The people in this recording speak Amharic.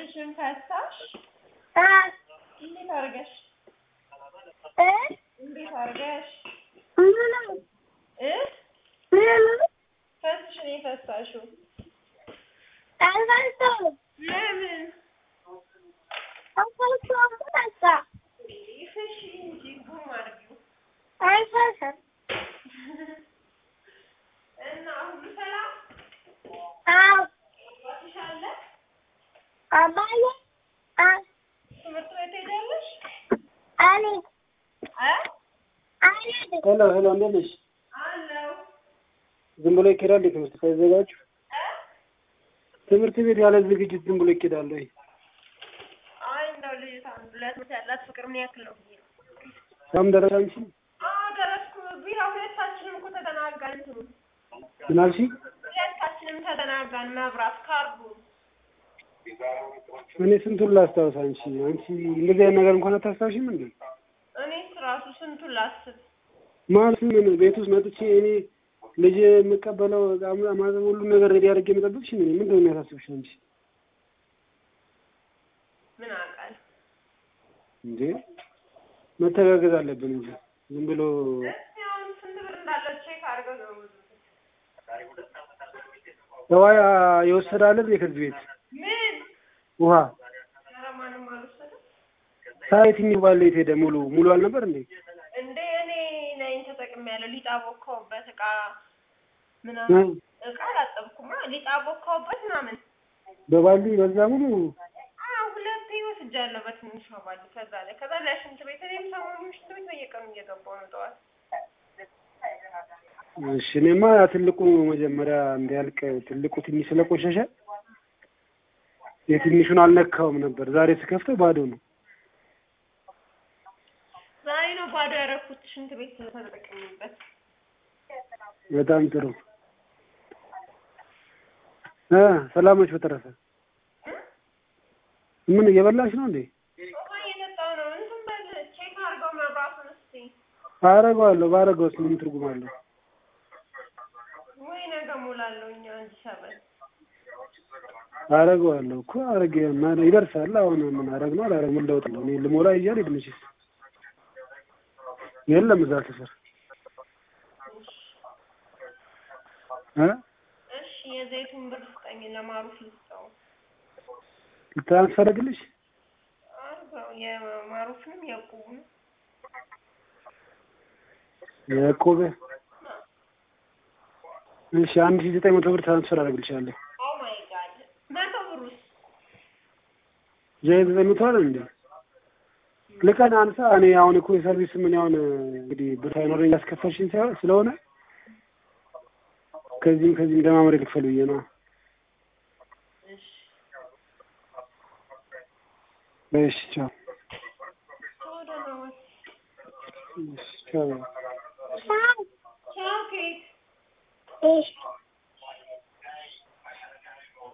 ፈትሽን ፈታሽ? አ እንዴት አድርገሽ እ እንዴት አድርገሽ ምንም እ ምንም ፈትሽን የፈታሽው አልፈታሁም ለምን? አልፈታሁም በቃ ይፈሽ እንጂ ጉም አድርጊው አልፈታም እና ሁሉ ሰላም አዎ አባትሽ አለ? አባዬ አ ትምህርት ቤት ሄዳለሽ? አልሄድም እ አልሄድም ሄሎ ሄሎ፣ እንዴት ነሽ? አለው ዝም ብሎ ይኬዳል ትምህርት ሳይዘጋጁ? እ ትምህርት ቤት ያለ ዝግጅት ዝም ብሎ ይኬዳል ወይ? አይ እንደው ልጅቷ ለትምህርት ያላት ፍቅር ምን ያክል ነው ብዬ ነው። ሳም ደረሰ አንቺ? አዎ ደረስኩ። ቢራ ሁለታችንም እኮ ተተናጋን እንትኑ ምን አልሽኝ? ሁለታችንም ተተናጋን መብራት ካርዱ እኔ ስንቱን ላስታውስ አንቺ አንቺ እንደዚህ አይነት ነገር እንኳን አታስታውሽም እንዴ? እኔስ ራሱ ስንቱን ላስብ። ማለት ምን ቤት ውስጥ መጥቼ እኔ ልጅ የምቀበለው ማለት ሁሉ ነገር ሬዲ አድርጌ የምጠብቅሽ ምን ምንድን ነው የሚያሳስብሽ አንቺ? ምን አውቃለሁ። እንዴ መተጋገዝ አለብን እንጂ ዝም ብሎ እስኪ አሁን ስንት ብር እንዳለው ቼክ አድርገው ነው ብዙ ሰዋ የወሰደ አለ እንዴ ከዚህ ቤት ምን ውሃ ኧረ ማንም አልወሰደም ሳይት የሚባል የት ሄደ? ሙሉ ሙሉ አልነበር እንዴ? እንዴ እኔ ነኝ ተጠቅሜያለሁ። ሊጥ አቦካሁበት እቃ እ? ምናምን እቃ አላጠብኩማ። ሊጥ አቦካሁበት ምናምን በባልዲ በዛ ሙሉ አዎ ሁለቴ ወስጃለሁ በትንሿ ባልዲ። ከዛ ላይ ከዛ ላይ ሽንት ቤት እኔም ሰሞኑን ሽንት ቤት በየቀኑ እየገባሁ ነው ጠዋት እሺ እኔማ ትልቁ መጀመሪያ እንዲያልቅ ትልቁ ትንሽ ስለቆሸሸ የትንሹን አልነካውም ነበር። ዛሬ ስከፍተው ባዶ ነው። ዛሬ ነው ባዶ ያደረኩት ሽንት ቤት ተጠቅሜበት። በጣም ጥሩ እ ሰላሞች በተረፈ ምን እየበላሽ ነው እንዴ? ውሃ እየጠጣሁ ነው። እንትን በል ቼክ አድርገው መብራቱን እስኪ። አረገዋለሁ። ባረገውስ ምን ትርጉም አለው? ወይ ነገ እሞላለሁ እኛ አንድ ሰበን አረገዋለሁ እኮ አረገ ማን ይደርሳል። አሁን ምን አረግ ነው አላረግ ምን ለውጥ ነው? እኔ ልሞላ እያል ሄድምሽስ የለም እዛ ስፍር እ እሺ የዘይቱን ብር ስጠኝ ለማሩፍ ልስጠው። ትራንስፈር አድርግልሽ አርገው የማሩፍንም የቁቡንም የቆበ እሺ አንድ ሺህ ዘጠኝ መቶ ብር ትራንስፈር አደርግልሻለሁ። ኦ ማይ ጋድ መቶ ብሩስ ዘይ ዘጠኝ መቶ አይደል እንዴ? ልቀን አንሳ። እኔ አሁን እኮ የሰርቪስ ምን አሁን እንግዲህ ብር ሳይኖረኝ ያስከፈልሽኝ ሳይሆን ስለሆነ ከዚህም ከዚህም ደማምሬ ልክፈል ብዬ ነው። እሺ እሺ ቻው። ወደ ነው እሺ ቻው።